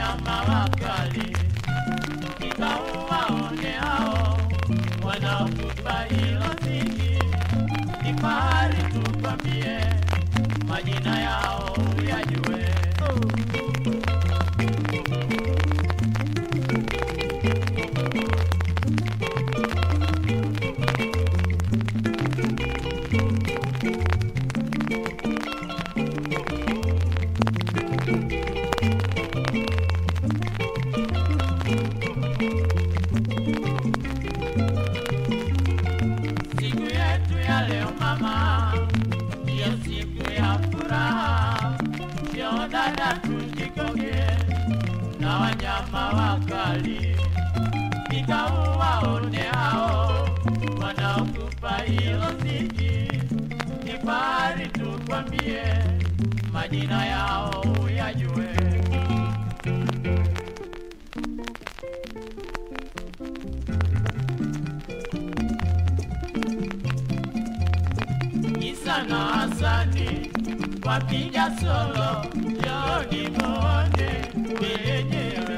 wanyama wakali, ikauwaone hao wanaokupa hilo ziki. Ni fahari tukwambie majina yao yajue. Siku yetu ya leo mama, ndiyo siku ya furaha. Njoo dada, tujikoge na wanyama wakali, nikauwaone hao wanaokupa hilo ziki. Ni fahari tukwambie majina yao yajue. Isa na Hasani wapiga solo, joni muone wenyewe.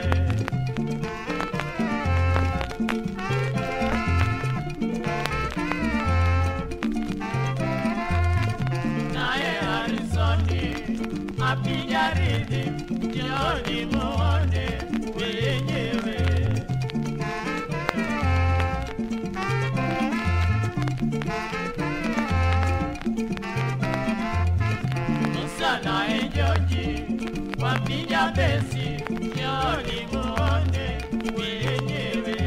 Naye Harisoni apiga ridhi, joni muone wenyewe. Musa naye Joji wapiga besi, njoni muone wenyewe.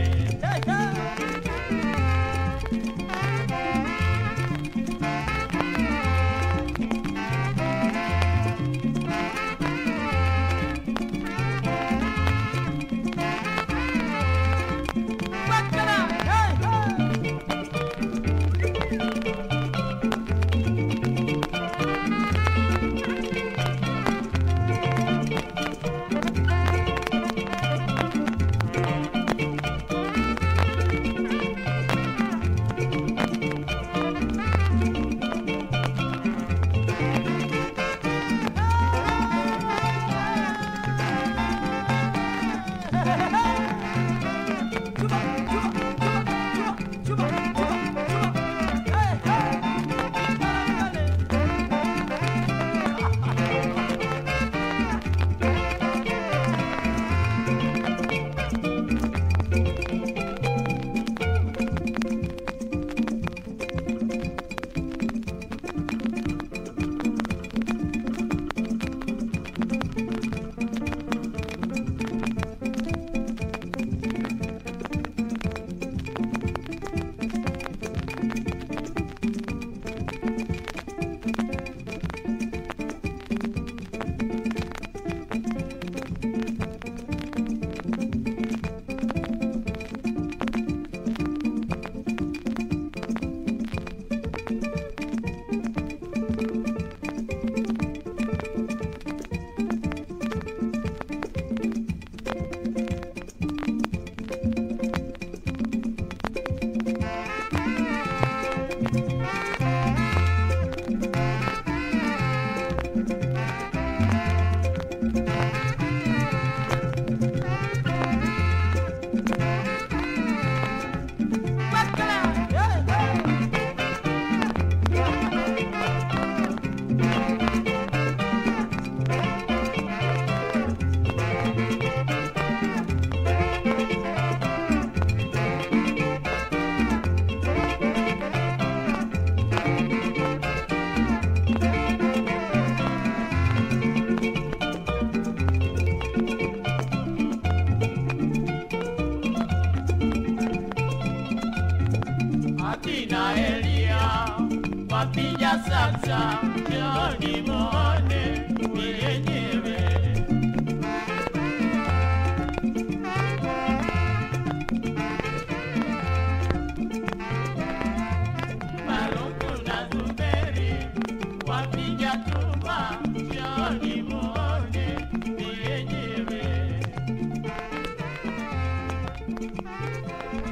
Akina Elia wapiga sasa, njoni muone wenyewe. Maruku na Zuberi wapiga tumba, njoni muone wenyewe.